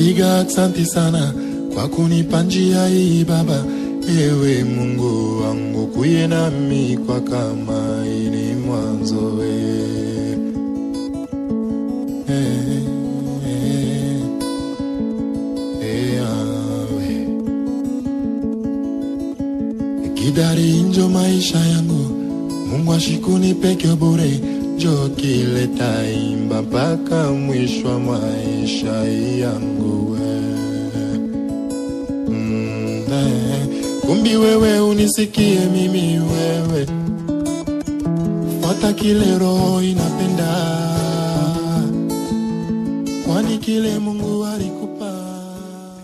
napiga aksanti sana kwa kunipa njia hii Baba, ewe Mungu wangu, kuye nami kwa kama ini mwanzo we. Eh, eh, eh, ah, we. Kidari njo maisha yangu, Mungu ashikuni peke bure, njo kileta imba mpaka mwisho wa maisha yangu we. Mm, eh, kumbi wewe unisikie mimi wewe, fuata kile roho inapenda, kwani kile Mungu ali